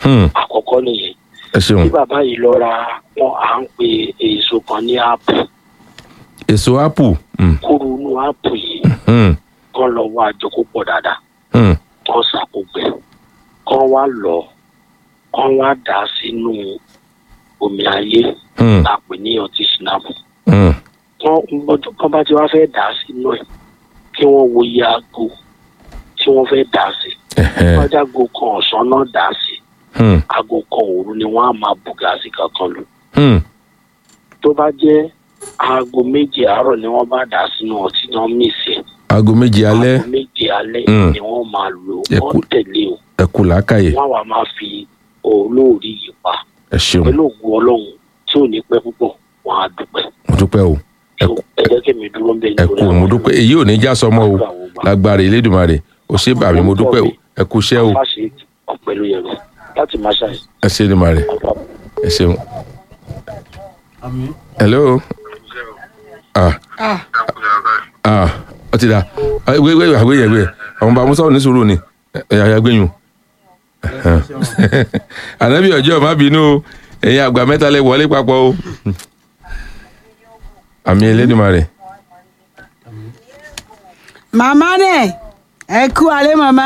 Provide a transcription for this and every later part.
Hmm. àkọ́kọ́ nìyẹn ẹ ṣeun tí bàbá yìí lọ ra wọn à ń pe èso kan ní áàpù èso apple Hmm. kúrú inú áàpù yìí Hmm. kọ́ lọ wá àjọkó pọ̀ dáadáa Hmm. kọ́ sàkógbẹ kọ́ wá lọ kọ́ wá dà á sínú omi ayé Hmm. àpè ní ọtí sinapu Hmm. wọ́n ọjọ́ kan bá ti wá fẹ́ dà á sínú ẹ̀ kí wọ́n wo iye aago tí wọ́n fẹ́ dà á sí Ẹ̀hẹ́. wájàgo kan ọ̀sán náà dà á sí Hmm. aago kan òru ni wọ́n á máa bu gáàsì kankan lò Hmm. tó bá jẹ́ aago méje àárọ̀ ni wọ́n bá dà á sínú ọtí náà mìsì aago méje alẹ́ aago méje alẹ́ Mm. ni wọ́n máa lò Ẹ wọ́n kú- tẹ̀lé o ẹ kú làákàyè wọ́n wàá máa fi olóòrí yìí pa ẹ ṣeun pẹ̀lú ògùn ọlọ́run tí ò ní pẹ́ púpọ̀ wọ́n á dúpẹ́ mo dúpẹ́ o ẹ So, ẹ jẹ́ kí mi dúró ń bẹ ẹ kú mo dúpẹ́ èyí ò ní já sọmọ o lágbára Elédùmarè o ṣé bàmí mo dúpẹ́ o ẹ kú iṣẹ́ o fáṣe ọ̀pẹ̀lú yẹn lọ láti máa ṣàyẹ̀ ẹ ṣé Èdùmàrè ẹ ṣeun. hello ah Ah, ah ó ti da wé wé àgbé yẹn wé àwọn bá musa ò ní sùúrù ni ẹ ẹ àgbéyùn ànábì ọjọ́ má bínú o ẹ̀yin àgbà mẹ́ta lẹ wọlé papọ̀ o àmì Elédùmarè màmá nẹ̀ ẹ kú alẹ́ màmá.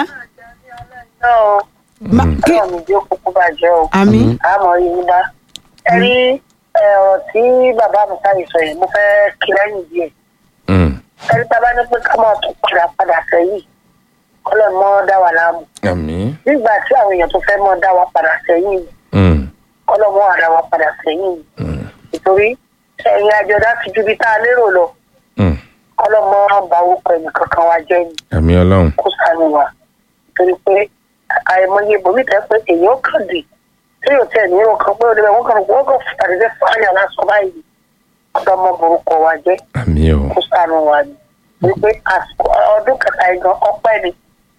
Ma- kí- kí ọ̀nà ìjọ kúkú bàjẹ́ o àmì àmọ́ yìí bá ẹ rí ẹ, ọ̀rọ̀ tí bàbá mi sáyé sọ yìí mo fẹ́ kí lẹ́yìn díẹ̀ Mm, ẹ rí bàbá ní pé ká máa tún padà padà sẹ́yìn kọ́lọ́ mọ́ dá wa láàmú àmì nígbà tí àwọn èèyàn tó fẹ́ mọ́ dá wa padà sẹ́yìn mm, kọ́lọ́ mọ́ àdá wa padà sẹ́yìn mm, nítorí ẹ̀yìn àjọdá ti ju ibi tá a lérò lọ mm. kọ́lọ́ mọ́ bá orúkọ ẹnì kankan wa jẹ́ ni àmì Ọlọ́run kó sànù wa torí pé àìmọye ibòmí tẹ pé èèyàn kàn dì tí yóò tẹ ní irun kan pé ó débẹ̀ wọ́n kàn wọ́n kàn fàdédé fáyà lásán báyìí ọ̀dọ́ ọmọ borúkọ wa jẹ́ àmì o kó sànù wa ni wípé àsìkò ọdún kẹta igan ọpẹ́ ni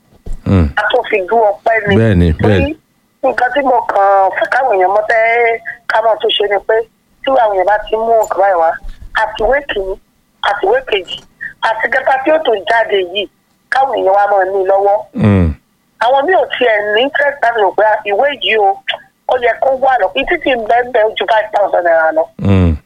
Mm, a tó fi dú ọpẹ́ ni Bẹ́ẹ̀ni, torí bẹ́ẹ̀ni. nǹkan tí mo kàn fẹ́ káwọn èèyàn mọ̀ fẹ́ káwọn tó ṣe ni pé tí àwọn èèyàn bá ti mú nǹkan báyìí wá àtiwé kìíní àtiwé kejì àti kẹta tí ó tó jáde yìí káwọn èèyàn wá máa ní lọ́wọ́ mm, àwọn mi ò tiẹ̀ ní interest láti rò pé ìwé yìí o ó yẹ kó wà lọ ìtí tí ń bẹ́ẹ̀ bẹ́ẹ̀ ó ju five thousand naira lọ mm.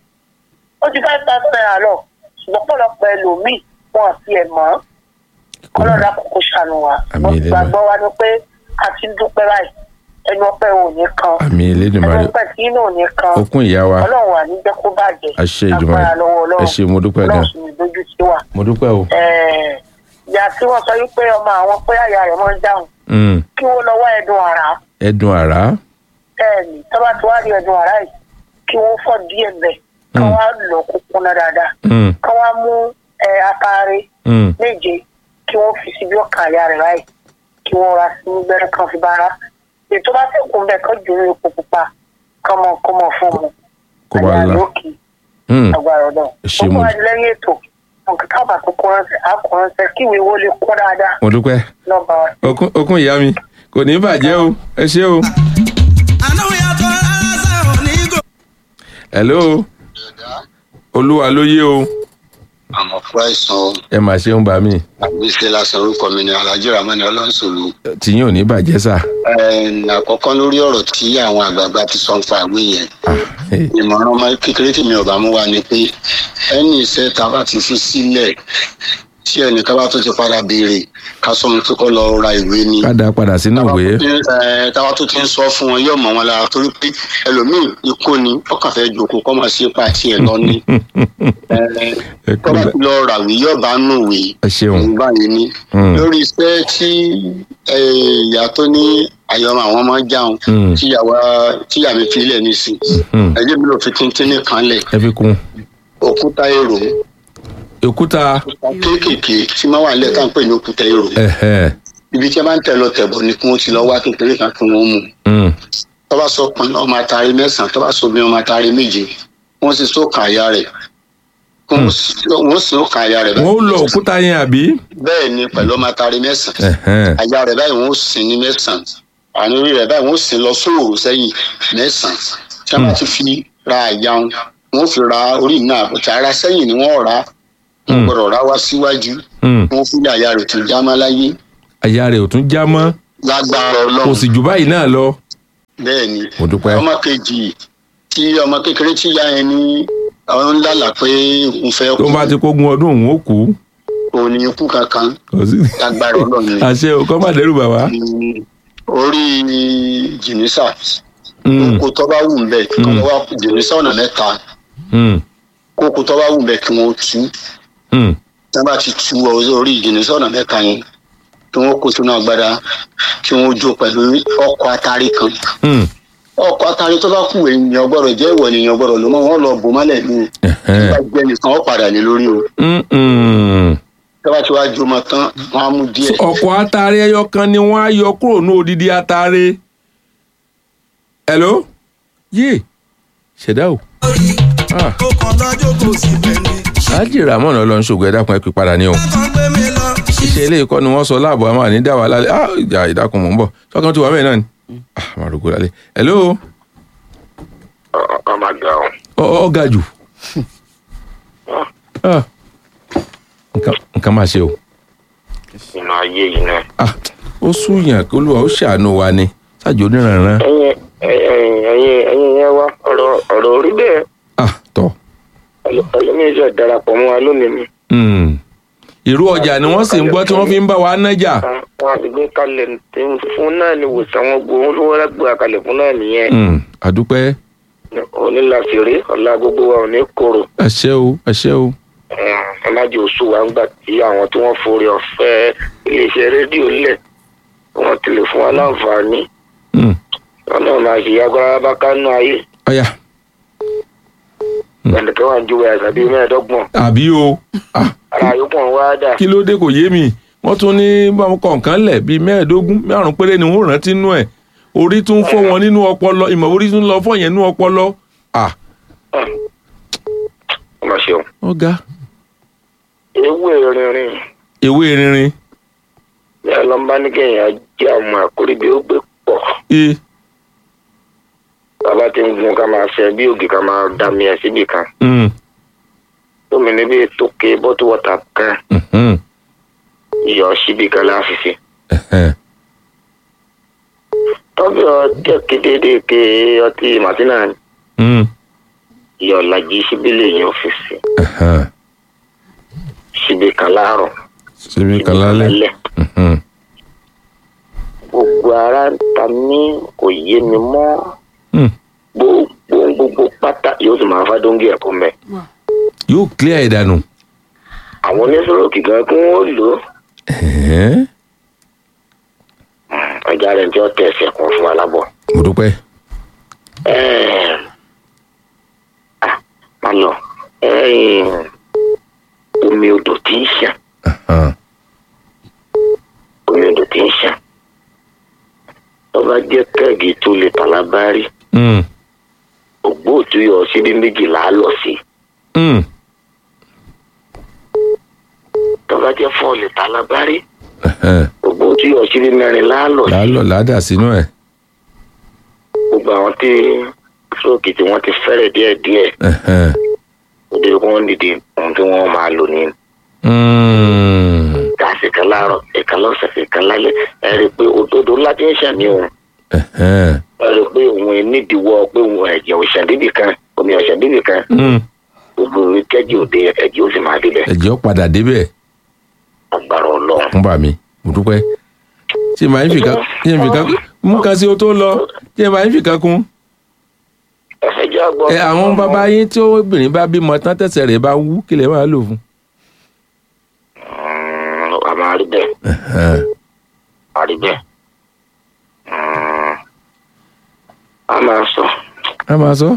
ó ju five thousand naira lọ ṣùgbọ́n pọ̀lọpọ̀ ẹlòmíì wọn ò tiẹ̀ mọ̀ ọ́ ọlọ́dà kókó ṣàánú wa Àmín mo Elédùà. gbàgbọ́ wa ni pé a ti ń dúpẹ́ báyìí ẹnu ọpẹ́ ò ní kan àmì ẹnu Elédùmarè ọpẹ́ tí inú ò ní kan okun ìyá wa ọlọ́run wà ní jẹ́ kó bàjẹ́ àṣẹ Èdùmàrè agbára lọ́wọ́ ẹ ṣé mo dúpẹ́ gan ọlọ́run sì ní dojú sí wa mo dúpẹ́ o Ẹ̀ẹ̀, ìyá tí wọ́n sọ wípé ọmọ àwọn pé àyà rẹ̀ máa ń dáhùn Mm, kí wọ́n lọ wá ẹ̀dùn àrà ẹdun àrá bẹ́ẹ̀ni tọ́ba tí wàá rí ẹ̀dùn àrà yìí kí wọ́n fọ́ díẹ̀ bẹ̀ kí Mm. wọ́n á lọ kó kúnná dáadáa Mm, kí wọ́n á mú ẹ atare mm, méje kí wọ́n fi síbi ọkàn àyà rẹ̀ báyìí kí wọ́n ra sí gbẹ́rẹ́ kan fi bára ètò bá sẹ́kùn bẹ́ẹ̀ kọ́ jù ní epo pupa kọ́mọ kọ́mọ fún mu kó bá àyà la lókè Mm, agbára ọ̀dọ́ Ẹ ṣé gbogbo mo- adìlẹ́yìn ètò nǹkan káàbà tó kọ́ ránṣẹ́ á kọ́ ránṣẹ́ kí ìwé wo lè kún dáadáa mo dúpẹ́ lọ́ba wa. okun okun ìyá mi kò ní bàjẹ́ o ẹ ṣé o. hello olúwa ló yé o àmọ́ fún àìsàn ẹ mà ṣeun bá mi àgbèsè lásán orúkọ mi ni alhaji ramani ọlọ́nṣòro tìyín ò ní bàjẹ́ sà. àkọ́kọ́ lórí ọ̀rọ̀ tí àwọn àgbààgbà ti sọ ń fa àwé yẹn Hey, ìmọ̀ràn ọmọ kékeré tí mi ò bá mú wa ni pé ẹni iṣẹ́ tá a bá ti fi sílẹ̀ tí ẹnìkan bá tó ti padà béèrè ká sọ wọn pé kó lọ ra ìwé ni ká dá padà sínú ìwé Ẹ, táwa tó ti ń sọ fún wọn yóò mọ wọn lára torí pé ẹlòmíì ikú ni ọkàn fẹẹ jókòó kọ́ máa ṣe pàtì ẹ̀ lọ ní ẹ kú tọ́ba lẹ- ti lọ ràwé yóò bá nù wé ẹ ṣeun òun báyìí ní Mm. lórí iṣẹ́ tí ẹ, ìyá tó ní àyọmọ àwọn máa ń jáun Mm. tíyàwó tíyà mi fi lẹ̀ nísìn Mm. ẹjẹ́ mi ló fi kíntínní kan lẹ̀ ẹ fi kún òkúta èrò òkúta kéékèèké tí máa wà nílẹ̀ tá à ń pè ní òkúta èrò ẹhẹ ibi tí a bá ń tẹ̀ lọ tẹ̀bọ̀ ni kí wọ́n ti lọ wá kékeré kan kí wọ́n mú Mm, tọ́ba sọ pin ọmọ atari mẹ́sàn-án tọ́ba sọ bí ọmọ atari méje wọ́n sì sókàn àyà rẹ̀ wọ́n sì sókàn àyà rẹ̀ wọn ó lọ òkúta yẹn àbí bẹ́ẹ̀ ni pẹ̀lú ọmọ atari mẹ́sàn-án ẹhẹ àyà rẹ̀ báyìí wọ́n sin ní mẹ́sàn-án àní orí rẹ̀ báyìí wọ́n sin lọ sóòrò sẹ́yìn mẹ́sàn-án tí wọ́n bá ti fi ra àyà wọn wọ́n fi ra orí náà àbùtà ara sẹ́yìn ni wọ́n rà á wọ́n Mm. gbọ́dọ̀ rà wá síwájú Mm, wọ́n fi àyà rẹ̀ tó já má láyé àyà rẹ̀ ò tún já mọ́ lágbára kò ọlọ́run sì jù báyìí náà lọ bẹ́ẹ̀ ni mo dúpẹ́ ọmọ kejì tí ọmọ kékeré tí ya yẹn ní àwọn ńlá là pé òun fẹ́ tó kú bá ti kógun ọdún òun ó kú òun ní ikú kankan kò sí lágbára ọlọ́run ni. àṣẹ o kọ́ má dẹ́rù bàbá Mm, orí jìnnìsà Mm, kókó tó bá wù ń bẹ kí wọ́n wá jìnnìsà ọ̀nà mẹ́ta mm, kókó tó bá wù ń bẹ kí wọ́n tú mm. tí wọ́n bá ti tú orí jìnnìsà ọ̀nà mẹ́ta yẹn kí wọ́n kó sínú agbada kí wọ́n jó pẹ̀lú ọkọ̀ atari kan Mm. ọkọ̀ atari tó bá kù èèyàn gbọ́dọ̀ jẹ́ ìwọ ènìyàn gbọ́dọ̀ ló mọ́ wọn lọ bò mọ́lẹ̀ ní Ẹ̀hẹ́n. bá jẹ́ nìkan ó padà lé lórí o Mm, mm. tí wọ́n bá ti wá jó mọ́ tán wọ́n á mú díẹ̀ ọ̀pọ̀ atare ẹyọ kan ni wọ́n á yọ kúrò ní odidi atare. hello yé ṣẹ̀dá o. Ah, ó kàn lọ́jọ́ kò sí bẹ́ẹ̀ni. Alhaji Ramon ọlọ́run ṣògo ẹ̀dá kan ẹ pè padà ní o. kan gbé mi lọ. iṣẹ́ ilé ìkọ́ ni wọ́n sọ láàbọ̀ àmọ́ àní dá wa lálẹ́ ah ìjà ìdákun mò ń bọ̀ sọ́kàn tí wà mẹ́rin náà ni. ah màá rògbò lálẹ́ hello ọmọ àgbà ọ ọ ọ ga jù. Ah, nǹkan nǹkan máa ṣe o. nínú ayé yìí náà. ah ó súyàn kí olúwa ó ṣàánú wa ni ṣáàjò oníranran. ẹyin ẹyin ẹyin ẹyin yẹn wá ọ̀rọ̀ ọ̀rọ̀ orí bẹ́ẹ̀ ah tọ́ ẹlòmíín ṣe darapọ̀ mọ́ wa lónìí ni. Hmm. ìró ọjà ni wọ́n sì ń gbọ́ tí wọ́n fi ń bá wa nájà. wọn àti gbé kalẹ̀ tí ń fún náà ni wòsàn wọn gbó wọn lówó lágbó àkàlẹ̀ fún náà nìyẹn. Hmm, àdúpẹ́ òní la fèrè ọ̀la gbogbo wa ò ní koro. àṣẹ o àṣẹ o. ẹ má jẹ́ oṣù wa ńgbà tí àwọn tí wọ́n forí ọ̀fẹ́ iléeṣẹ́ rédíò lẹ̀ wọ́n ti lè fún wa láǹfààní. Hmm, wọn náà máa ṣe agbára bá kánú ayé. ọ̀yà ẹnìkan wà ń ju ẹ̀sán bíi mẹ́ẹ̀ẹ́dọ́gbọ̀n. àbí o ah ara yòókù wọn wá dà. kí ló dé kò yé mi wọ́n tún ní báwọn kọ̀ọ̀kan lẹ̀ bíi mẹ́ẹ̀ẹ́dógún márùn péré ni wọ́n rántí nú ẹ̀ orí tún fọ́ wọn nínú ọpọlọ ìmọ̀ orí tún lọ fọ́ yẹn nínú ọpọlọ. ah ọmọ ṣeun. ọ̀gá ewé rinrin ewé rinrin ní ọlọ́mbà ní kéèyàn jẹ́ àwọn àkórí bí ó gbé pọ̀. e bàbá tí ń gun ká máa ṣe bí ògì ká máa dá mi ẹ̀ síbì kan. mm, tómi níbi tókè bọ́tù wọ́tà kan mhm, iyọ̀ síbì kan láfiṣe. ẹ̀hẹ́n, tọ́bí ọjọ́ kéde ké ọtí màtínà ni mm, iyọ̀ lajì síbí lèyìn ọ́fíìsì ẹ̀hẹ́n. síbì kan láàárọ̀ síbi kan lálẹ́. mhm, gbogbo ara ń ta mí kò yé mi mọ́ mm. gbogbo gbogbo pátá yóò sì máa fádóńgì ẹ̀kọ́ mẹ́. yóò clear ìdànù. àwọn oníṣòro kìkan kí wọ́n lò ó ẹ̀hẹ́n, ọjà rẹ̀ tí ó tẹ̀ ẹsẹ̀ kan fún alábọ̀. mo dúpẹ́. Ẹ̀ẹ́m, ah, má lọ ẹ̀ẹ́m, omi odò tí ń ṣàn Ẹ̀hẹ́n, omi odò tí ń ṣàn tó bá jẹ́ kẹ́ẹ̀gì tó lè tàlábárí mm, ògbóòtú yọ síbí méjìlá lọ sí mm, tó bá jẹ́ fọ́ọ̀lì tàlábárí ẹ̀hẹ́n. ògbóòtú yọ síbí mẹ́rìnlá lọ sí làálọ̀ làádà sínú ẹ̀. gbogbo àwọn tí stroke tí wọ́n ti fẹ́rẹ̀ díẹ̀díẹ̀ ẹ̀hẹ́n, ó dé kí wọ́n dìde ohun tí wọ́n máa lò ní mm, gáàsì kan láàárọ̀ ìkan lọ́sẹ̀ ìkan lálẹ́ ẹ rí i pé òdodo ńlá ti ń ṣàmì òun ẹ̀hẹ́n, ẹ rí i pé òun nídìíwọ́ pé òun ẹ̀jẹ̀ òṣàn débì kan omi òṣàn débì kan mm. gbogbo orí kẹ́jì òde ẹ̀jẹ̀ ó sì máa débẹ̀ ẹ̀jẹ̀ ó padà débẹ̀ agbára ọlọ́run. fún bà mí mo dúpẹ́. ṣé màá ń fìkà ṣé ń fìkà mú kan sí o tó lọ ṣé màá ń fìkà kún. ẹ̀fẹ̀ jẹ́ àgbọ̀. ẹ àwọn bàbá yín tí obìnrin bá bímọ tán tẹ̀sẹ̀ rẹ̀ bá wú kí lè máa lò fún. a máa rí bẹ́ẹ̀ Ẹ̀hẹ́n, a rí bẹ́ẹ̀ Mm. a máa sọ a máa sọ.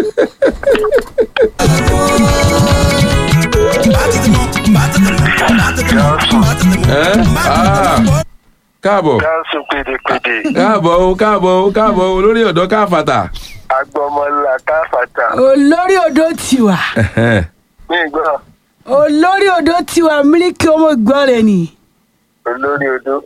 ẹ ah, káàbọ̀ gáàsù pédépédé káàbọ̀ o káàbọ̀ o káàbọ̀ o lórí ọ̀dọ́ káfàtà. agbọmọlá káfàtà olórí odò tiwa Ẹ̀hẹ́n, ní ìgbọ́ olórí odò tiwa mílíkì ọmọ ìgbọ́n rẹ̀ ni olórí odó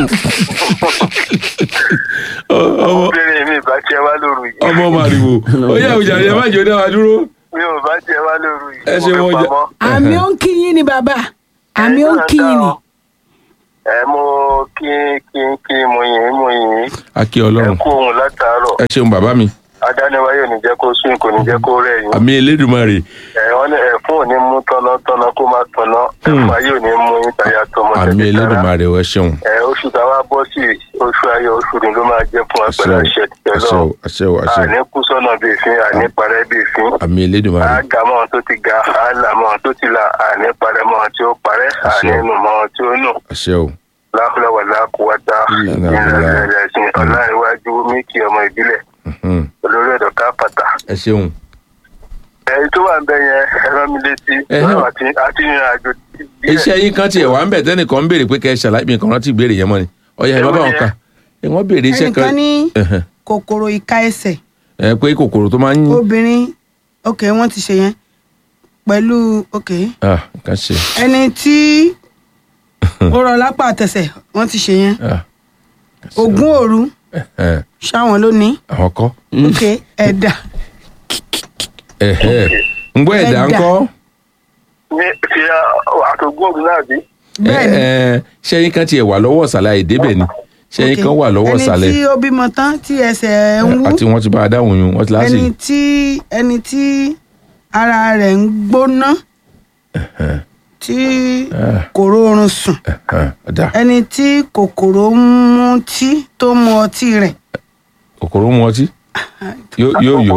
ọ- ọmọ obìnrin mi bá tiẹ̀ wá lóru yìí ọmọ màrìwò ó yà òjà rẹ̀ má jẹ́ ó dá wa dúró. mi ò bá tiẹ̀ wá lóru yìí ẹ ṣe mo wọn fi jà. pamọ́. àmì ó ń kíyìn ni bàbá àmì ó ń kíyìn ni ẹ mo kí kí kí mo yìn mo yìn akí ẹ ọlọ́run kú ohun látàárọ̀ ẹ ṣeun bàbá mi adániwáyé ò ní jẹ́ kó sún kò ní jẹ́ kó rẹ̀ yín àmì elédùnmarè ẹ wọ́n ní ẹ̀fún ò ní mú tọ́nàtọ́nà kó má tọ̀nà ẹ̀fún ayé ò ní mú yín tàyà tọmọ àmì tẹ̀tẹ̀ rárá elédùnmarè ẹ ṣeun ẹ oṣù táwa bọ́ sí oṣù ayọ̀ oṣù ni ló máa jẹ́ fún àṣẹ apẹ̀lẹ̀ o àṣẹ àṣẹ tẹ̀lọ́ o àṣẹ o àṣẹ àní kú sọ́nà bíi fín àní parẹ́ bíi fín o àmì elédùnmarè àgà mọ́ ohun tó ti ga àlà mọ́ ohun tó ti là àní parẹ́ mọ́ ohun tí ó parẹ́ àní Àṣẹ. nù mọ́ ohun tí ó nù àṣẹ o láfúláwà lákùúwátá Ìlànà ìrìnàjò ẹ̀sìn ọ̀làríwájú míkì ọmọ ìbílẹ̀ Mhm. olórí ọ̀dọ̀ kápátá. ẹ ṣeun ẹ̀yin tó wà ń bẹ yẹn ẹ rán mi létí Ẹhẹ́. báwo àti àti ìrìn àjò díẹ̀. iṣẹ́ yín kan tiẹ̀ wà ń bẹ̀ tẹ́nìkan ń béèrè pé kẹ́ ẹ ṣàlàyé mi kan rántí ìbéèrè yẹn mọ́ ni ọ̀yà ẹ̀ má bá wọn kà ẹ̀ wọ́n béèrè iṣẹ́ ẹnìkan kan ní Ẹ̀hẹ̀. kòkòrò ìka ẹsẹ̀ ẹ pé kòkòrò tó máa ń obìnrin ok wọ́n ti ṣe yẹn pẹ̀lú ok ah nǹkan ṣe ẹni tí ó rọ lápá àtẹsẹ̀ wọ́n ti ṣe yẹn ah ogún òru ẹ̀hẹ̀. ṣáwọn ló ní àwọn kọ́ ok ẹ̀dà ẹ̀hẹ̀. ń gbọ́ ẹ̀dá Ẹ̀dá. ńkọ́ ní ti àtògùn ògùn náà bí. bẹ́ẹ̀ ni Ẹ, ẹ, ṣẹ́yìn kan tiẹ̀ wà lọ́wọ́ ọ̀sàlẹ̀ àìdébẹ̀ ni ṣẹ́yìn ok. kan wà lọ́wọ́ ẹni ọ̀sàlẹ̀ tí ó bímọ tán tí ẹsẹ̀ ń wú àti wọ́n ti bá a dáhùn yun wọ́n ti láti ẹni tí ẹni tí ara rẹ̀ ń gbóná tí kò rórun sùn ọ̀dà ẹni tí kòkòrò ń mú tí tó mu ọtí rẹ̀ kòkòrò mu ọtí yóò yóò yó.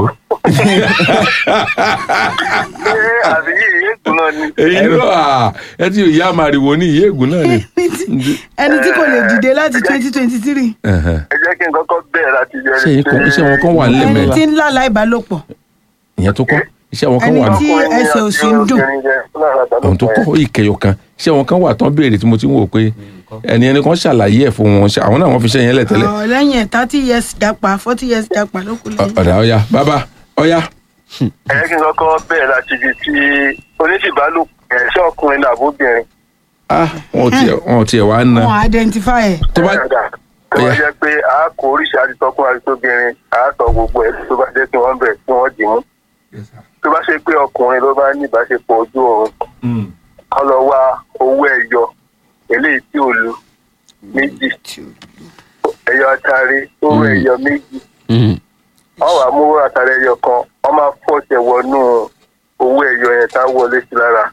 ṣé àbí yìí ètò náà ni. èyí ló à ẹ ti ìyá màrìwò ní ìyá ègún náà ni. ẹni tí kò lè dìde láti twenty twenty three Ẹ̀hẹ̀. ẹ jẹ́ kí n kọ́kọ́ bẹ̀rẹ̀ láti jẹ́ ṣé yín kan iṣẹ́ wọn kan wà nílẹ̀ ẹni mẹ́ta tí ń lálà ìbálòpọ̀ ìyẹn tó kọ́ iṣẹ́ wọn kan ẹni wà ní tí ẹsẹ̀ ò sí ń dùn ohun tó kọ́ ìkẹyọ kan iṣẹ́ wọn kan wà tán béèrè tí mo ti ń wò pé ẹni ẹni kan ṣàlàyé ẹ̀ fún wọn ṣe- àwọn náà wọ́n fi ṣe yẹn lẹ̀ tẹ́lẹ̀ Ọ̀, lẹ́yìn ẹ̀ thirty years dapa forty years dapa ló kù lẹ́yìn. ọ̀dà ọ̀yà bàbá ọ̀yà ẹ jẹ́ kí n kọ́kọ́ bẹ̀rẹ̀ láti ibi tí oníṣìbálòpọ̀ ẹ̀ ṣé ọkùnrin náà àbóbìnrin. ah wọn ò tiẹ̀ wọn ò tiẹ̀ wá ná wọn identify ẹ̀ tó bá tó bá jẹ́ pé a kò oríṣi àtitọ́kùn àtitóbìnrin a sọ gbogbo ẹ̀ tó bá jẹ́ kí wọ́n bẹ̀ kí wọ́n dì mú. tó bá ṣe pé ọkùnrin ló bá ní ìbáṣepọ̀ ojú oorun kọ́ lọ wá owó ẹ̀yọ eléyìí tí ò lu méjì ẹ̀yọ atare owó ẹ̀yọ méjì wọ́n wàá mú owó atare ẹ̀yọ kan wọ́n máa fọ́ọ̀tẹ̀ wọnú owó ẹ̀yọ yẹn tá a wọlé sí lára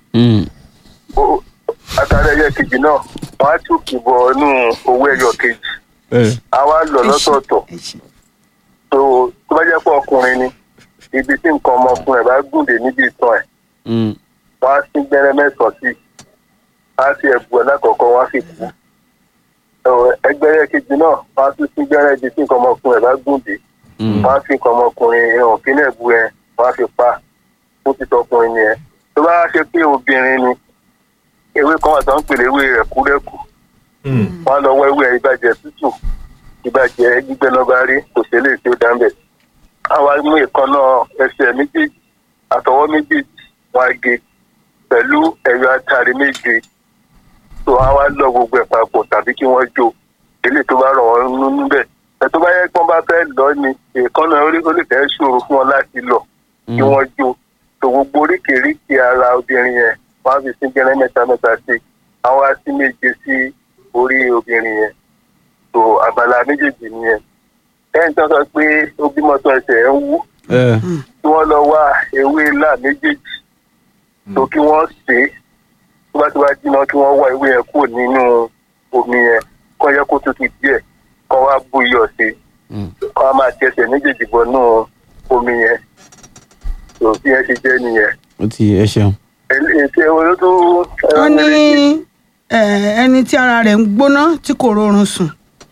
O- atare ẹ̀yọ kejì náà wọ́n á tún kìbọ̀ nú owó ẹ̀yọ kejì a wá lọ lọ́tọ̀ọ̀tọ̀ tó tó bá jẹ́ pé ọkùnrin ni ibi tí nǹkan ọmọkùnrin ẹ̀ bá gùndé níbi ìtàn ẹ̀ wọ́n á sí gbẹ́rẹ́ mẹ́sàn-án sí á sí ẹ̀bù ẹ̀ lákọ̀ọ́kọ́ wọ́n á sì kú Ọ̀, ẹgbẹ́rẹ́ kejì náà wọ́n á tún sí gbẹ́rẹ́ ibi tí nǹkan ọmọkùnrin ẹ̀ bá gùndé wọ́n á fi nǹkan ọmọkùnrin ẹ̀hàn kínú ẹ̀bù ẹ̀ wọ́n á fi pa fún títọ́ ọkùnrin nìyẹn tó bá ṣe pé obìnrin ni ewé kan wà tó ń pèlè ewé rẹ̀kúrẹ́kù wọ́n á lọ wọ ewé ìbàjẹ́ tútù ìbàjẹ́ gbígbẹ́ lọ́ba rí kò sí eléyìí tí ó dá ń bẹ̀. àwa mú ìkànnà ẹsẹ̀ méjèèjì àtọwọ́ méjèèjì wọn á gé pẹ̀lú ẹ̀yọ atari méje tó wọ́n á wá lọ gbogbo ẹ̀ papọ̀ tàbí kí wọ́n jó eléyìí tó bá rọ̀ wọ́n nínú níbẹ̀. ẹ̀ tó bá yẹ kí wọ́n bá fẹ́ lọ ni ìkànnà ó lè- ó lè fẹ́ ṣòro fún wọn láti lọ kí wọ́n jó tó gbogbo oríkèéríkèé ara obìnrin yẹn wọ́n á fi sí gẹ́rẹ́ mẹ́ta mẹ́ta sí àwọn á sí méje sí orí obìnrin yẹn tó abala méjèèjì nìyẹn ẹni tó sọ pé ó bímọ tó ẹsẹ̀ ẹ̀ ń wú kí wọ́n lọ wá ewé ńlá méjèèjì tó kí wọ́n sè é tó bá ti wá jiná kí wọ́n wá ewé yẹn kúrò nínú omi yẹn kó yẹ kó tutù díẹ̀ kó wá bú iyọ̀ sí i kó wá máa tẹsẹ̀ méjèèjì bọ̀ nínú omi yẹn tó bí yẹn ṣe jẹ́ nìyẹn. ó ti ẹ ṣeun. ètò olótú wọ́n ní ẹ̀, ẹni tí ara rẹ̀ ń gbóná tí kò rórun sùn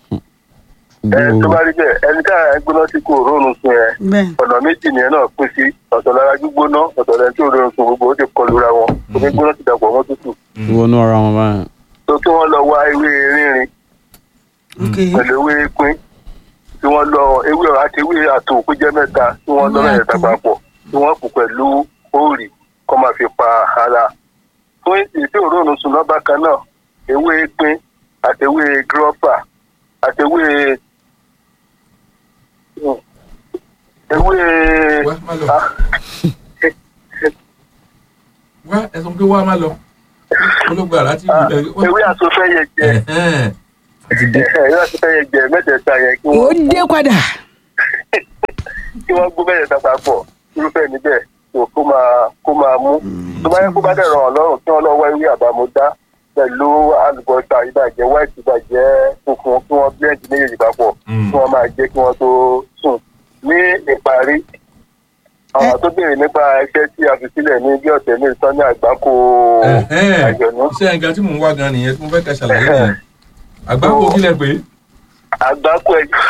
ẹ tó bá rí bẹ́ẹ̀ ẹni tá à ń gbóná tí kò rórun sùn yẹn bẹ́ẹ̀ ọ̀nà méjì nìyẹn náà pín sí ọ̀tọ̀ lára gbígbóná ọ̀tọ̀ lẹ́ni tí ò rọrùn sùn gbogbo ó ti kọlu ra wọn omi gbóná ti dàpọ̀ mọ́ tútù wọnú ara wọn báyìí. tó kí wọ́n lọ wá ewé rínrin ok pẹ̀lú ewé pín tí wọ́n lọ ewé àti ewé àtò kó jẹ́ mẹ́ta tí wọ́n lọ Ewé mẹ́ta àtò. papọ̀ tí wọ́n kù pẹ̀lú òòrì kó máa fi pa ara fún ìdí òróòrùn sùn lọ́ba kan náà ewé pín àti ewé gírọ́fà àti ewé ewé Wá, má lọ. ah, wá ẹ sọ pé wá má lọ. olóògbé àláti ewé àtúnfẹ́yẹ jẹ ewé àtúnfẹ́yẹ jẹ mẹ́tẹ̀ẹ̀ta yẹn kí ó wọ́n dé padà kí wọ́n gbó mẹ́tẹ̀ẹ̀ta papọ̀ irúfẹ́ níbẹ̀ tó kó máa kó máa mú tó bá yẹ kó bá dẹ̀rọ̀ ọlọ́run kí wọ́n lọ wá ewé àbámúdá pẹ̀lú àlùbọ́sà ìbàjẹ́ white ìbàjẹ́ funfun kí wọ́n blend méjèèjì papọ̀ kí wọ́n máa jẹ́ kí wọ́n tó sùn ní ìparí àwọn tó béèrè nípa iṣẹ́ tí a fi sílẹ̀ ní bí ọ̀sẹ̀ ní ìtọ́jú àgbákò àjọ̀nú iṣẹ́ nǹkan tí mò ń wá gan nìyẹn tí mo fẹ́ kẹ́ ṣàlàyé nìyẹn àgbákò kílẹ̀ pé àgbákò ẹ̀jọ̀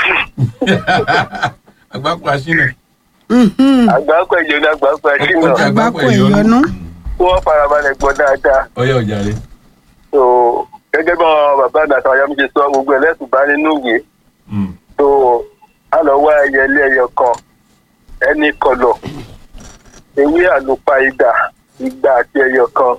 àgbákò àṣìnà àgbákò ẹ̀jọ̀ ní àgbákò àṣìnà Ọkọ̀ àgbákò ìyọnú kí wọ́n farabalẹ̀ gbọ́ dáadáa ọyọ ọjàre so gẹ́gẹ́ bí àwọn bàbá mi àtàwọn ayọ́mí ṣe sọ gbogbo ẹlẹ́sùn bá nínú ìwé so a lọ wá ẹyẹ ilé ẹyọ kan ẹni kọlọ ewé àlùpàìdà igba àti ẹyọ kan.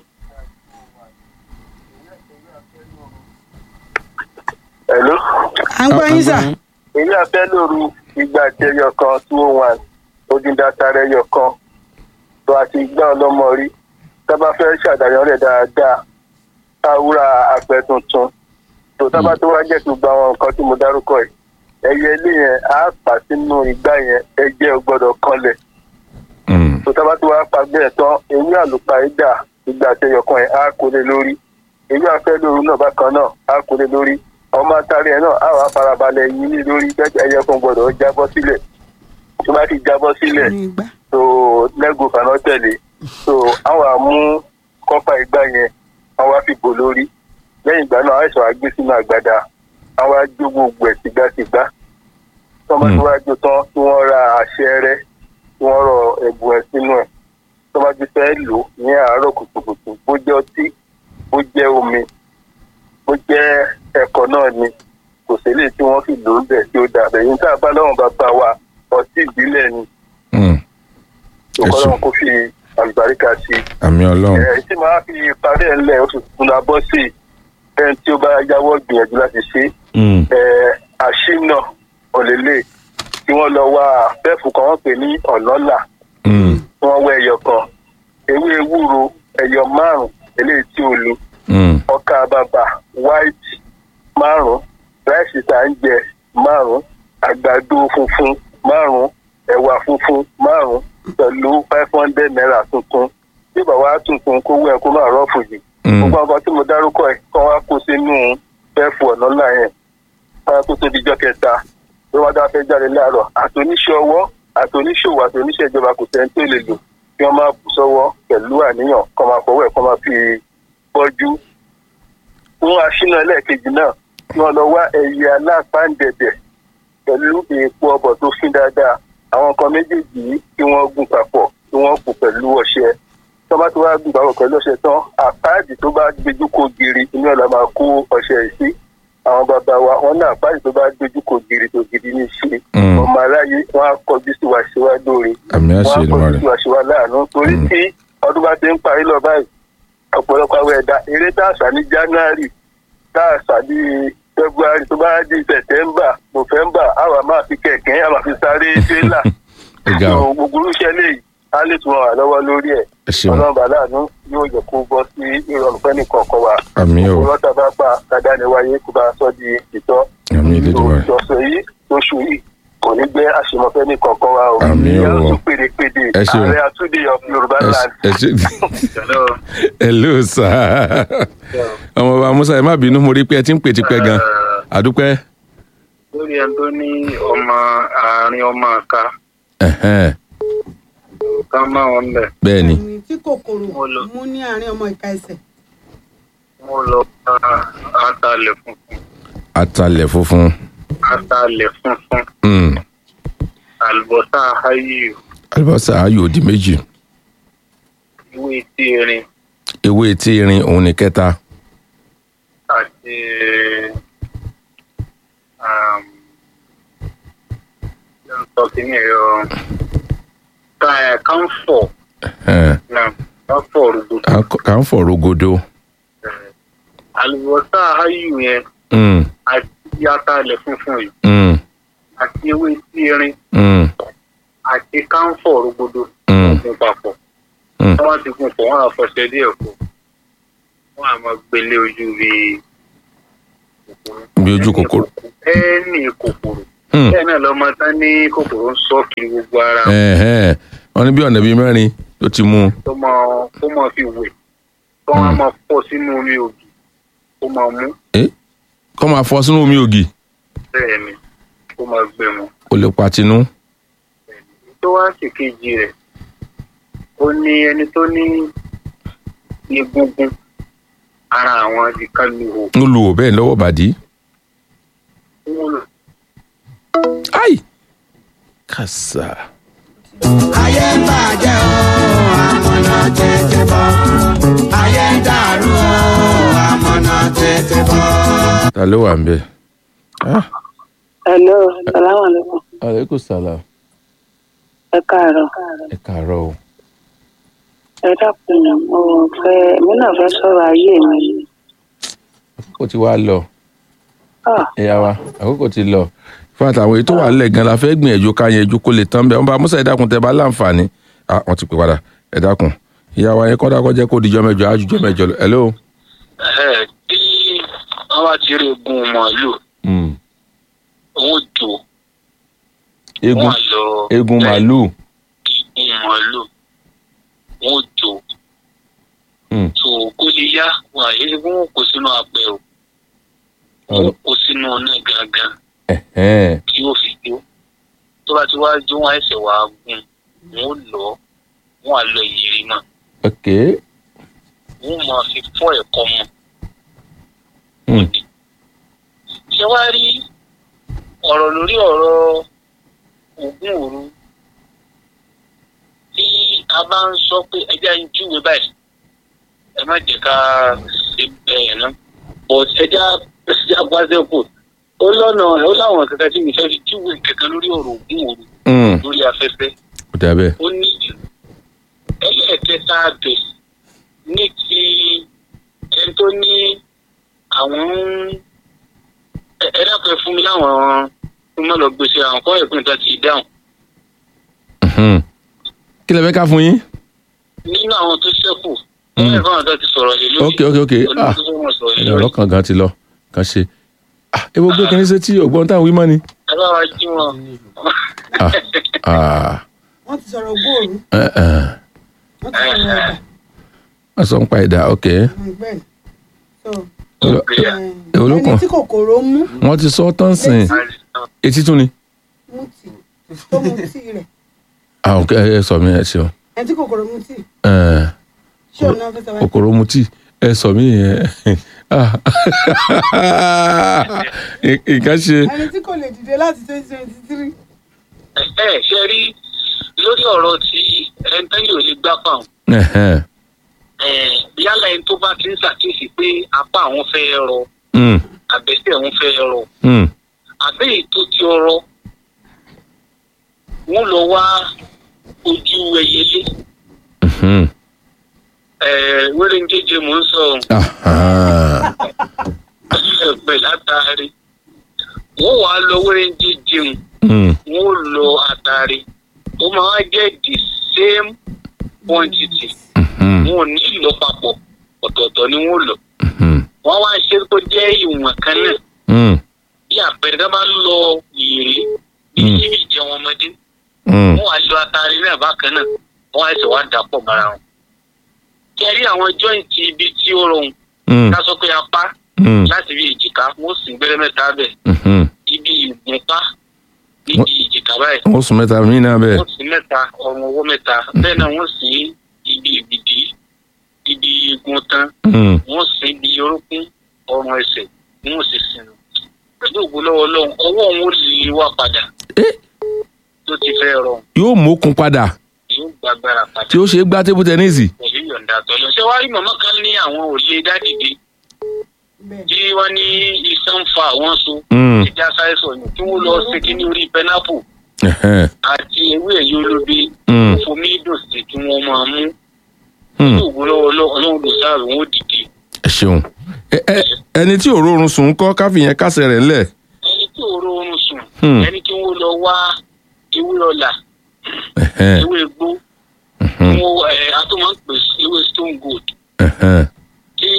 Hello? à ń gbọ́ yín sà ewé afẹ́lóru igba àti ẹyọ kan two oh one odindata ẹyọ kan tó àti igbá ọlọ́mọ rí tábà fẹ́ ṣàdáyàn rẹ̀ dáadáa káwúrà àpẹ tuntun tó tábà tó wá jẹ́ tó gba àwọn nǹkan tí mo dárúkọ yìí ẹyẹ ilé yẹn á pa sínú igbá yẹn ẹjẹ ò gbọ́dọ̀ kanlẹ̀ tó tábà tó wá pa bẹ́ẹ̀ tán ewé àlùpàídà ìgbà àtẹyọkan yẹn á kó lé lórí ewé afẹ́lóru náà bákan náà á kó lé lórí ọmọ atari ẹ náà á wàá farabalẹ̀ yín ní lórí bẹ́ẹ̀ ẹyẹ kan gbọ́dọ̀ jábọ́ sílẹ̀ tó bá ti jábọ́ sílẹ̀ ní ìgbà so lẹ́gùn kaná tẹ̀lé so àwọn àmú kọ́pà ìgbà yẹn àwọn á fi bò lórí lẹ́yìn ìgbà náà àìsàn àgbé sínú àgbàdà àwọn á jó gbogbo ẹ̀ tìgbàtìgbà tó bá tó wá jó tán tí wọ́n ra àṣẹ rẹ tí wọ́n rọ ẹ̀bùn ẹ̀ sínú ẹ̀ tó bá ti fẹ́ lò ó ní àárọ̀ kùtùkùtù bó jẹ́ ọtí bó jẹ́ omi bó jẹ́ ẹ̀kọ́ náà ni kò sí lè tí wọ́n fi lò ó bẹ̀ tí ó dà bẹ̀yìn tá a bá lọ́wọ́n bàbá wa ọtí ìbílẹ̀ ni ọkọlọ́run kò fi àlùbáríkà sí i. àmì ọlọ́run ẹ tí màá fi parí ẹ̀ ńlẹ̀ oṣù tuntun la bọ́ sí i ẹni tí ó bá yáwọ́ gbìyànjú láti ṣe ẹ àṣìnà òlélẹ̀ tí wọ́n lọ wá fẹ́ẹ̀fù kan wọ́n pè ní ọ̀lọ́là tí wọ́n wá ẹyọ kan ewé ewúro ẹyọ márùn eléyìí tí ó lu ọkà bàbà white márùn ráìsì tá à ń jẹ márùn àgbàdo funfun márùn ẹ̀wà funfun márùn pẹ̀lú five hundred naira tuntun bí bàbá tuntun kó wẹ̀ kó máa rọ́ọ̀fù yìí gbogbo àwọn tí mo dárúkọ ẹ̀ kọ́ wá kó sínú fẹ́ẹ̀fù ọ̀nà ńlá yẹn káyọ̀ tó tóbi jọ́ kẹta bí wọ́n dá fẹ́ jáde láàárọ̀ àtòníṣẹ́ ọwọ́ àtòníṣòwò àtòníṣẹ́ ìjọba kò sẹ́ni tó lè lò kí wọ́n máa bù sọ́wọ́ pẹ̀lú àníyàn kọ́ máa fọwọ́ ẹ̀ kọ́ máa fi bọ́jú fún aṣínà ẹlẹ́ẹ̀kejì náà kí wọ́n lọ wá ẹyẹ alápáǹdẹ̀dẹ̀ pẹ̀lú èèpo ọbọ̀ tó fín dáadáa àwọn nǹkan méjèèjì yìí kí wọ́n gún papọ̀ kí wọ́n kù pẹ̀lú ọṣẹ tó bá tó wá gún papọ̀ pẹ̀lú ọṣẹ tán àpáàdì tó bá gbẹjú kó giri inú ẹ̀ la máa kó ọṣẹ yìí sí àwọn bàbá wa wọn ní àpáàdì tó bá gbẹjú kó giri tó gidi ní ṣe ọmọ aráyé wọn á kọjú sí wa ṣe wá lóore àmì wọn á àṣẹ kọjú ìlú sí wa ṣe wá láàánú torí tí ọdún bá ti ń parí lọ báyìí ọ̀pọ̀lọpọ̀ àwọn ẹ̀dá eré tá a sà ní january tá a sà ní february tó bá di september november àwa máa fi kẹ̀kẹ́ àwa fi sáré tírélà Ẹ̀gá o. So, gbogbo irúṣẹ́ lè á lè tún wà lọ́wọ́ lórí ẹ̀ ẹ ṣeun ọlọ́run bàláàánú yóò jẹ́ kó bọ́ sí ìrọ̀rùn fẹ́ni kọ̀ọ̀kan wa àmì o òwúrọ̀ tá a bá pa kádà ní wáyé kó bá a sọ di ìtọ́ àmì ìlédùmarè ìjọsọ yìí oṣù yìí kò ní gbé àṣemọ́fẹ́ ní kọ̀ọ̀kan wa o Àmín o. yàrá tún pèdèpèdè Ẹ ṣeun. ààrẹ àtúndì of yorùbá ẹ land. ẹ ṣe Hello. hello sir ọmọ bàbá musa ẹ má bínú mo rí pé ẹ ti ń pè tipẹ́ gan àdúpẹ́ lórí ẹni tó ní ọmọ àárín ọmọ àka Ẹ̀hẹ́n, ká má wọn bẹ bẹ́ẹ̀ ni ẹni tí kòkòrò mú ní àárín ọmọ ìka ẹsẹ̀ mo lọ bá atalẹ̀ funfun atalẹ̀ funfun atalẹ̀ funfun Mm, àlùbọ́sà ayíyù àlùbọ́sà ayò di méjì ìwé tí erin ewé etí irin òun ni kẹta àti um, sọ kìíní ẹ̀rọ ká- káńfọ̀ Ẹ̀hẹ́n, náà káńfọ̀ rúgbòdò à- kà ń fọ̀ rogodo àlùbọ́sà ayíyù yẹn Mm, àti atalẹ̀ funfun yìí mm, àti ewé tí erin mm, àti káńfọ̀ rúgbòdò mm, gun papọ̀ Mm. tí wọ́n ti gun pọ̀ wọ́n á fọṣẹ díẹ̀ kù wọn á máa gbélé ojú bíi kòkòrò bí ojú kòkòrò. ẹni kòkòrò Hmm. bẹ́ẹ̀ náà lọ́mọ tán ní kòkòrò ń sọ kiri gbogbo ara Ẹ̀hẹ́n. wọ́n ní bí ọ̀nà bíi mẹ́rin tó ti mú un. tó máa tó máa fi wẹ̀ tó wọn á máa fọ́ sínú omi ògì tó máa mú kọ́ máa fọ́ sínú omi ògì bẹ́ẹ̀ ni tó máa gbé mu. kò lè patinú. tó wá sí kejì rẹ̀ ó ní ẹni tó ní egungun ara àwọn ìkànnì ń lu ò bẹ́ẹ̀ lọ́wọ́ bàdí. wò ai kàṣà. ayé ń bàjẹ́ o àmọ̀nà tètè bọ̀ ayé ń dàrú o àmọ̀nà tètè bọ̀. ta ló wà ń bẹ̀. Ah, hello salamu alaikum aleykum salaam. ẹ káàárọ̀ ẹ káàárọ̀ o. ẹ dákun mo fẹ́ èmi náà fẹ́ sọ̀rọ̀ ayé mi àkókò ti wá lọ. Ah. ẹ̀yà wa àkókò ti lọ. fún àtàwọn èyí tó wà nílẹ̀ gan la fẹ́ gbìyànjú ká yẹn ju kó lè tán bẹ́ẹ̀ wọ́n bá musa ẹ dákun tẹ bá láǹfààní. ah wọ́n ti pè padà ẹ dákun. ìyá wa yẹn kọ́ dákọ́ jẹ́ kó dijọ́ mẹ́jọ àjùjọ́ mẹ́jọ lọ. hello. ẹ tí wọn bá ti rí egun màálù Mm. wọn jò egun wọn lọ egun màálù. egun màálù wọn jò Mm. tó kó lè yá wọn àyè wọn kó sínú apẹ o wọn kó sínú ọ̀nà gangan Ẹ̀hẹ́n. tí yóò fi jó tó bá ti wá jó wọn ẹsẹ̀ wá gùn wọn ó lọ wọn á lọ ìyèrè mọ́ ok. wọn máa fi fọ́ ẹ̀kọ́ mọ́ Mm. ṣé wàá rí ọ̀rọ̀ lórí ọ̀rọ̀ ògùn òru tí a bá ń sọ pé ẹja ń júwe báyìí ẹ má jẹ́ ká ṣe bẹ́ẹ̀ ná but ẹja ẹja gbazẹ́kù ó lọ́nà ó láwọn kankan tí mi fẹ́ fi júwe kankan lórí ọ̀rọ̀ ògùn òru Mm. lórí afẹ́fẹ́ ó dà bẹ́ẹ̀. ó ní ẹlẹ́ẹ̀kẹta bẹ̀ ní ti ẹni tó ní àwọn ń ẹ- ẹ dákẹ́ fún mi láwọn tó má lọ gbèsè àwọn kọ́ ẹ̀pìn tó ti dáhùn Mhm. kí lè fẹ́ ká fún yín. nínú àwọn tó ṣẹ́kù kọ́ ẹ̀pìn àwọn tó ti sọ̀rọ̀ lé lórí ok ok ok ah olùdókòwò wọn sọ̀rọ̀ lé ẹni lórí ọ̀rọ̀ kan gan ti lọ kan ṣe. ah ewu gbé kínní sí tí ògbọ́n táwọn wí mọ́ ni. ẹ bá wa jí wọn. ah ah wọ́n ti sọ̀rọ̀ gbòòrò ẹ ẹ wọ́n ti sọ̀rọ̀ ẹ̀dà wọ́n sọ ń pa ẹ̀dá ok. bẹ́ẹ̀ ni so èwo ló ẹni kàn tí kòkòrò mú wọ́n ti sọ tán sìn etí tún ni. mú tì tó mu tí rẹ̀ ah ok ẹ ẹ sọ mi ẹ ṣeun. ẹni tí kòkòrò mú tì ẹ ṣé òun náà fẹ́ sọ wáyé kòkòrò mutí ẹ sọ mí yẹn ah nǹkan ṣe. ẹni tí kò lè dìde láti twenty twenty three ẹ ẹ ṣe rí lórí ọ̀rọ̀ tí ẹni tẹ́lẹ̀ ò lè gbá pàun Ẹ̀hẹ́n. yálà ẹni tó bá ti ń ṣàkíyèsí pé apá àwọn fẹ́ rọ Mm, àbẹ̀sẹ̀ àwọn fẹ́ rọ mm. àbẹ́ ètò tí ọrọ̀ wọ́n lọ wá ojú ẹyẹlé Mhm. wẹ́rẹ́ ń jẹ́jẹ́ mò ń sọ Aha. ẹ̀pẹ̀ látàrí wọ́n wàá lọ wẹ́rẹ́ ń jẹ́jẹ́ Mm, wọ́n lọ àtàrí ó máa jẹ́ the same quantity mhm, wọn ò ní lọ papọ̀ ọ̀tọ̀ọ̀tọ̀ ni wọ́n lọ mhm, wọ́n wá ṣe kó jẹ́ ìwọ̀n kan náà mm, bí àpẹẹrẹ tó bá ń lọ ìrè bí Mm. síbi ìjẹun ọmọdé mm. wọ́n wá lọ àtàrí náà bákan náà wọ́n á sì wá dàpọ̀ mọ́ra wọn. kẹrí àwọn jọ́ìntì ibi tí ó rọrùn Mm, ká sọ pé apá mm, láti bí èjìká wọ́n sì gbẹ́rẹ́ mẹ́ta bẹ̀ mhm. ibi ìgbọ̀npá ibi èjìká báyìí wọ́n sùn mẹ́ta mí náà bẹ́ẹ̀. wọ́n sì mẹ́ta ọrùn ọwọ́ mẹ́ta bẹ́ẹ̀ náà wọ́n sì ibi ìgbìdì ibi igun tán Mm, wọ́n sì ibi orúnkún ọrùn ẹsẹ̀ wọ́n sì sinú pẹ̀lú ògbó lọ́wọ́ lọ́hùn ọwọ́ wọn ò lè wá padà Eh. tó ti fẹ́ rọrùn yóò mókun padà yóò gbàgbára padà. tí ó ṣe é gbá tébù tẹ́nísì. pẹ̀lú ìyọ̀ǹda tọ́lọ. ṣé wàá rí màmá kan ní àwọn òye dádìde bẹ́ẹ̀ tí wọ́n ní iṣan ń fa àwọn so Mm, ìjà sáyẹ́sọ̀ ni kí wọ́n lọ ṣe kí ní orí pẹ́nápù ẹ̀hẹ́n, àti ewé ẹ̀yọ́ olóbe mm, fomi dùn sí kí wọ́n máa mú mm. ní ògùn lọ́wọ́ ọlọ́run ló sáàrò wọn ó dìde. ẹ ṣeun. Ẹ- ẹ- ẹni tí òórùn sùn ń kọ́ káfíyẹn kásẹ̀ rẹ̀ ńlẹ̀. ẹni tí òró oorun sùn Hmm. ẹni tí wọ́n lọ wá ewé ọ̀là Ẹ̀hẹ́n, ewé egbò mhm, wọn ẹ̀ ató máa ń pè sí ewé stone gold ẹ̀hẹ́n, tí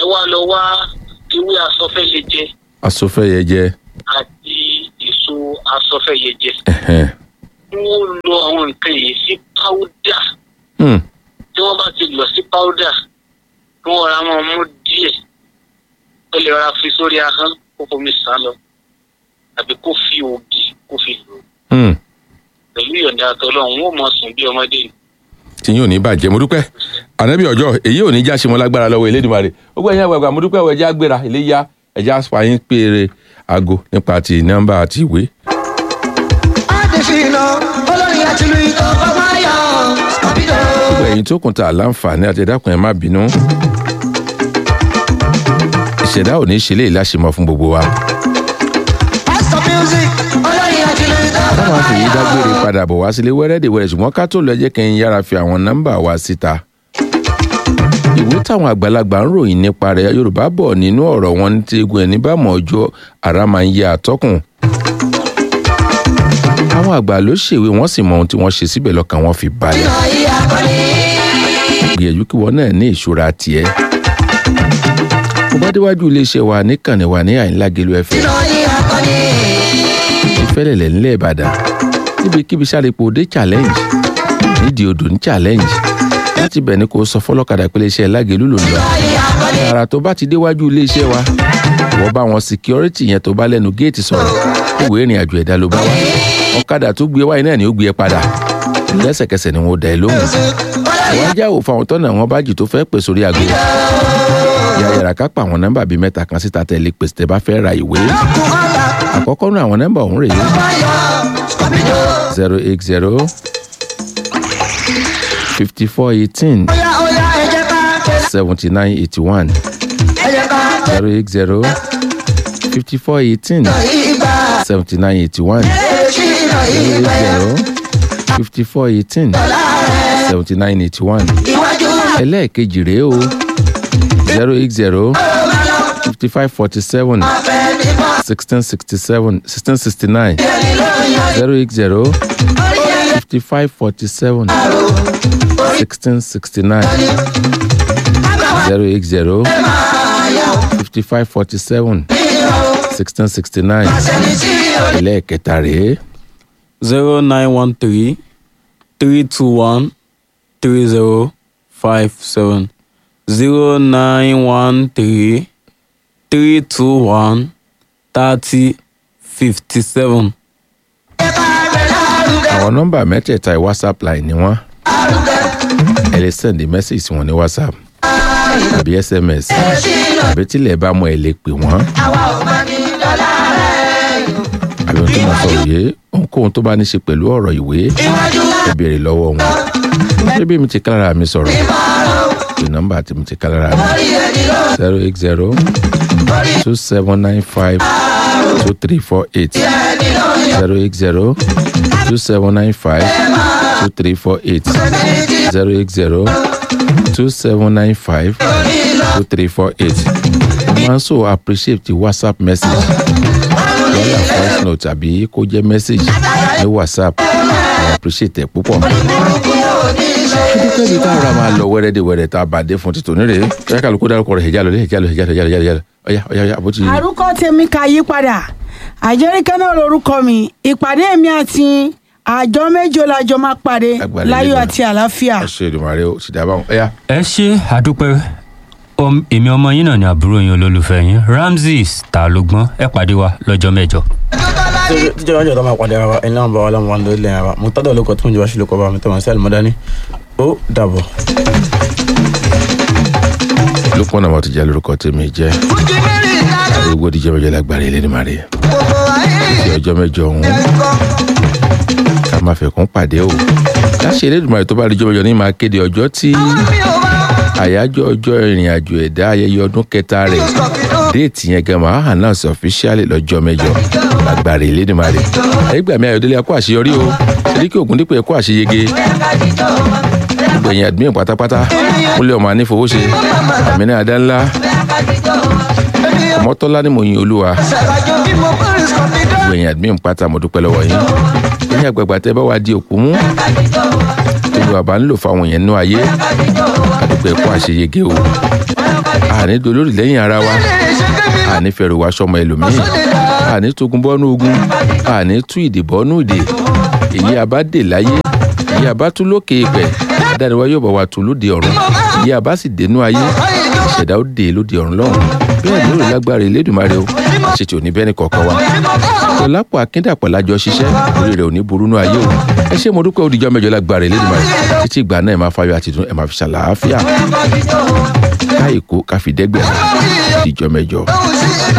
wá lọ wá ewé asọfẹ́yẹjẹ asọfẹ́yẹjẹ àti èso asọfẹ́yẹjẹ ẹ̀hẹ́n. wọ́n lo àwọn nǹkan yìí sí páúdà Hmm. tí wọ́n bá ti lọ sí páúdà kí wọ́n ra máa mú díẹ̀ ó lè ra fi sórí ahọ́n kó fomi sàn lọ àbí kó fi ògì kó fi lò ó. Hmm. pẹ̀lú ìyọ̀ǹda àtọ́lọ́run ó mọ̀ sùn bí ọmọdé ni. tí yóò ní bàjẹ́ mo dúpẹ́ ànábì ọjọ́ èyí ò ní já ṣe mọ́ lágbára lọ́wọ́ elédùnmarè ó gbọ́ ẹ̀yìn àgbàgbà mo dúpẹ́ ẹ̀jẹ̀ àgbèrà iléyà ẹ̀jẹ̀ àfààyàn péré aago nípa ti nọ́mbà àti ìwé. adesina olórin àtìlú ikọ̀ fọmáyà scorpido. gbogbo ẹ̀yin tó kùn ta láǹfààní àti ẹ̀dákùn ẹ̀ má bínú. ìṣẹ̀dá ò ní ṣe lè láṣemọ́ fún gbogbo wa. pastor music olórin àtìlú ikọ̀ táwọn àfihàn fọmáyà. dágbére padà bọ̀ wá sílé wẹ́rẹ́dẹ̀wẹ́rẹ́ ṣùgbọ́n ká tó lọ jẹ́ kí n yára fi àwọn nọ́mbà wa síta. ìwé táwọn àgbàlagbà ń ròyìn nípa rẹ̀ yorùbá bọ̀ nínú ọ̀rọ̀ wọn ní tegun ẹni bá mọ̀ ọjọ́ ara máa ń yẹ àtọ́kùn. àwọn àgbà ló ṣèwé wọ́n sì mọ ohun tí wọ́n ṣe síbẹ̀ lọ́kàn wọn fi balẹ̀. gbìyànjú kí wọn náà ní ìṣúra tiẹ̀. mo bá déwájú iléeṣẹ́ wa níkànnì wa ní àyínlágelu ẹ̀fẹ̀ ìfẹ́lẹ̀lẹ̀ ńlẹ̀ ìbàdàn níbikíbi sárépò dé challenge nídìí odò ní challenge láti bẹ̀ ni kò sọ fọlọ́kadà pé iléeṣẹ́ lágẹ̀lú ló ń lọ ara tó bá ti déwájú iléeṣẹ́ wa wọ́n bá wọn security yẹn tó bá lẹ́nu géètì sọ̀rọ̀ ìwé ìrìn àjò ẹ̀dá ló bá wá ọ̀kadà tó gbé wáyé náà ni ó gbé ẹ padà lẹ́sẹ̀kẹsẹ̀ ni wọ́n dá ẹ lóhùn àwọn ajá ò fa àwọn tọ́nà wọn bájì tó fẹ́ pè sórí aago yàyàrá ká pa àwọn nọ́mbà bíi mẹ́ta kan síta tẹ̀lé pèsè tẹ́ bá fẹ́ ra ìwé àkọ́kọ́ nú àwọn nọ́mbà ọ̀hún rèé zero eight zero fifty four eighteen Oya oya ẹ jẹ́ ká tẹ̀lé. seventy nine eighty one ẹ jẹ́ ká tẹ̀lé. zero eight zero fifty four eighteen ìgbà seventy nine eighty one èjì náà zero eight ìgbà zero fifty four eighteen seventy nine eighty one iwájú ẹlẹ́ẹ̀kejì rèé o zero eight zero fifty five forty seven abẹ́ níbọ̀ sixteen sixty seven sixteen sixty nine ẹni ló yan zero eight zero orí ẹni fifty five forty seven sixteen sixty nine zero eight zero máa yà ó fifty five forty seven nínú sixteen sixty nine sẹ́ni tí yóò ẹlẹ́ẹ̀kẹta rèé zero nine one three three two one three zero five seven zero nine one three three two one thirty fifty seven. jẹ́ ká gbé lárugẹ àwọn nọ́mbà mẹ́tẹ̀ẹ̀ta whatsapp line ni wọ́n lárugẹ ẹ lè send message sí wọn ní whatsapp tàbí sms èjì náà àbí tílẹ̀ bá mọ ẹ lè pè wọ́n àwa ò máa ní dọ́là rẹ̀ àbí ohun tó máa sọ òye ohunkóhun tó bá ní ṣe pẹ̀lú ọ̀rọ̀ ìwé iwájú ẹ béèrè lọ́wọ́ wọn ṣé bí mi ti kálára mi sọ̀rọ̀ ìmọ̀ràn pé nọ́mbà tí mi ti kálára mi orí ẹni ló zero eight zero orí two seven nine five two three four eight ẹni ló yan zero eight zero two seven nine five two three four eight ẹni tí zero eight zero two seven nine five two three four eight mo máa ń so appreciate the whatsapp message yálà voice note àbí kó jẹ́ message ní whatsapp mo appreciate ẹ̀ púpọ̀. burúkú yóò ní í ṣe dúpẹ́ bíi táwọn ará máa lọ wẹ́rẹ́dẹ̀wẹ́rẹ́ tá a bá dé fún títò nírè ẹ̀ka kálukú dárúkọ rẹ̀ ẹ̀já lọ ẹ̀já lọ ẹ̀já lọ ẹ̀já lọ ẹ̀já lọ ọ̀yá ọ̀yá ọ̀yá àbótí. àrùkọ tèmi kà yí padà àjẹríkẹ́ náà lorúkọ mi ìpàdé mi àti àjọ méjọ lájọ máa pàdé Agbálẹ̀ láyọ̀ lẹ́nu. àti àlàáfíà. àṣẹ ìdùnmọ̀rẹ́ o sì dábàá ọ̀yá. ẹ ṣe àdúpẹ́ Om- èmi ọmọ yín náà ni àbúrò yín olólùfẹ́ yín ramses ta ló gbọ́n ẹ pàdé wa lọ́jọ́ mẹ́jọ. tíjọ́ wájú ọ̀tọ́ máa pàdé ara wa ẹni náà bá wa láwọn wàndó ilé ara wa mo tọ́jú olóko tó ń jẹ́ wá sílùkọ́ bá mi tó máa sẹ́ẹ̀lì mọ́dání ó dàbọ̀. lókun náà mo ti jẹ́ lórúkọ tèmi jẹ́ fújì mẹ́rin ìdájọ́ àdéhùn òdìjẹ́ mẹ́jọ lágbára ilé ní màrí gbogbo ayé ti ọjọ́ mẹ́jọ ọ̀hún ìkọ́ ká máa fẹ̀kún pàdé o láṣẹ elédùnmarè tó bá rí jọmọjọ ní máa kéde ọjọ́ tí mi ò bá àyájọ́ ọjọ́ ìrìn àjò ẹ̀dá ayẹyẹ ọdún kẹta rẹ̀ déètì yẹn gan máa hàn náà sí ọ̀fíṣíálì lọ́jọ́ mẹ́jọ lágbára elédùnmarè ẹgbàmí ayọ̀délé ẹ̀kọ́ àṣeyọrí o eríkì ògúndípò ẹ̀kọ́ àṣeyege gbẹ̀yìn àdúgbò pátápátá kúnlẹ̀ ọmọ anífowóṣe àmínà adánlá ọmọtọ́lá ní mòyìn olúwa ṣàlàjò bí mo kórè sọ̀mídọ́ gbẹ̀yìn àdúgbò pátá mo dúpẹ́ lọ́wọ́ yín ẹ̀yìn àgbààgbà tẹ́ bá wá di òkú mú gbogbo àbá ń lò fáwọn yẹn nú ayé àdúgbò ẹ̀kọ́ àṣeyege o àní dolórí lẹ́yìn ara wa àní fẹ̀rù wá sọmọ ẹlòmíì àní togun bọ́nú ogun àní tú ìdè bọ́nú ìdè èyí abá dè láyé èyí abá tú lókè ìpẹ́ adániwá yóò bá wa tú lóde ọ̀run èyí abá sì dénú ayé ìṣẹ̀dá ó dè lóde ọ̀run lọ́hùn bẹ́ẹ̀ lórí lágbára Elédùmarè o àṣetì òní bẹ́ẹ̀ ni kọ̀ọ̀kan wa tọ́lápọ̀ akíndàpọ̀ lájọ ṣiṣẹ́ orí rẹ̀ ò ní burú nú ayé o ẹ ṣé mo dúpẹ́ òdìjọ́ mẹ́jọ lágbára Elédùmarè títí ìgbà náà ẹ máa fayọ̀ àtìdún ẹ máa fi ṣàlàáfíà káyìkó káfíndẹ́gbẹ̀rún òdìjọ́ mẹ́jọ.